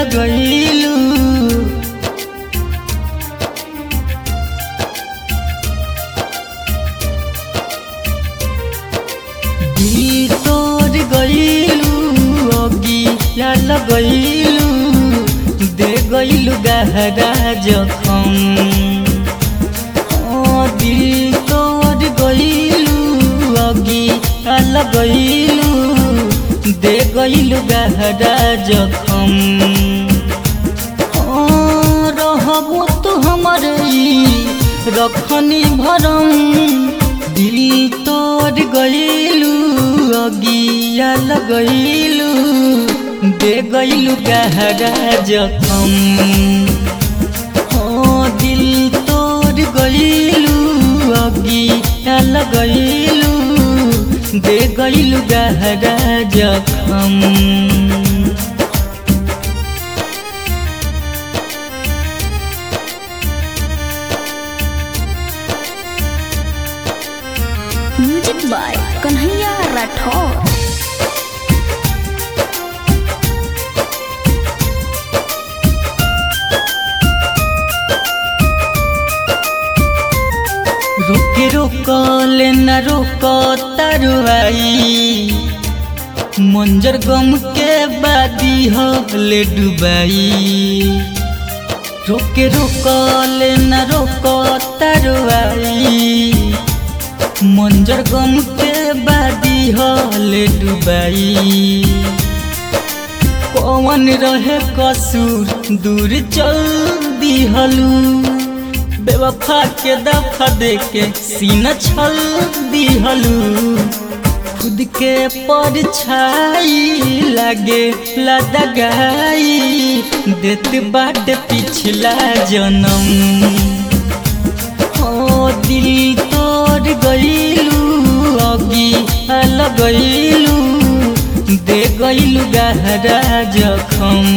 लगैलू दिल तोड़ गईलू अगिया लगैलू दे गईलू गहरा जखम ओ दिल तोड़ गईलू अगिया लगैलू दे गईलू गहरा जखम ओ रहबो तो हमर ई रखनी भरम दिल तोड़ गईलू अगिया लगैलू दे गईलू गहरा जखम ओ दिल तोड़ गईलू अगिया लगैलू दे गईलू गहरा जखम म्यूजिक बाय कन्हैया राठौर रोके रोकल न रोक तरुआई मंजर गम के बादी हले डुबाई रोके रोकल न रोक तरुआई मंजर गम के बादी हले डुबाई कौन रहे कसूर दूर चल दिहलू बेवफा के दफा दे के सीना छल दिहलू खुद के परछाई लागे लदगाई देत बाट पिछला जन्म ओ दिल तोड़ गईलू अगी लगैलू दे गईलू गहरा जखम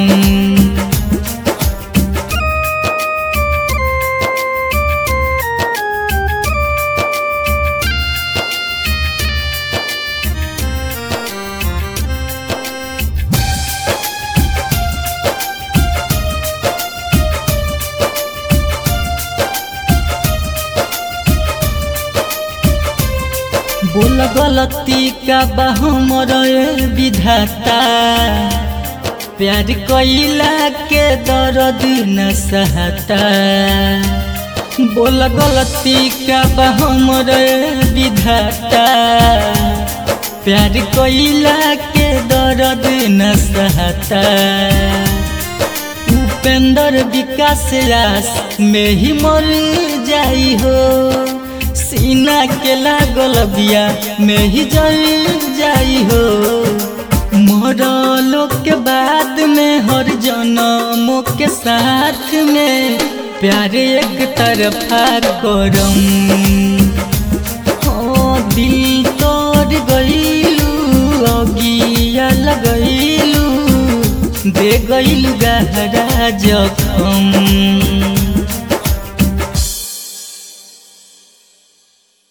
बोल गलती का हमर विधाता प्यार कैला के दर्द न सहता बोल गलती का हमर विधाता प्यार कैला के दर्द न सहता उपेंद्र विकास रास में ही मर जाई हो सीना के लागल बिया में ही जल जाई हो मरलो के बाद में हर जन्मों के साथ में प्यार एक तरफा करम ओ दिल तोड़ गईलू अगिया लगैलू दे गईलू गहरा जखम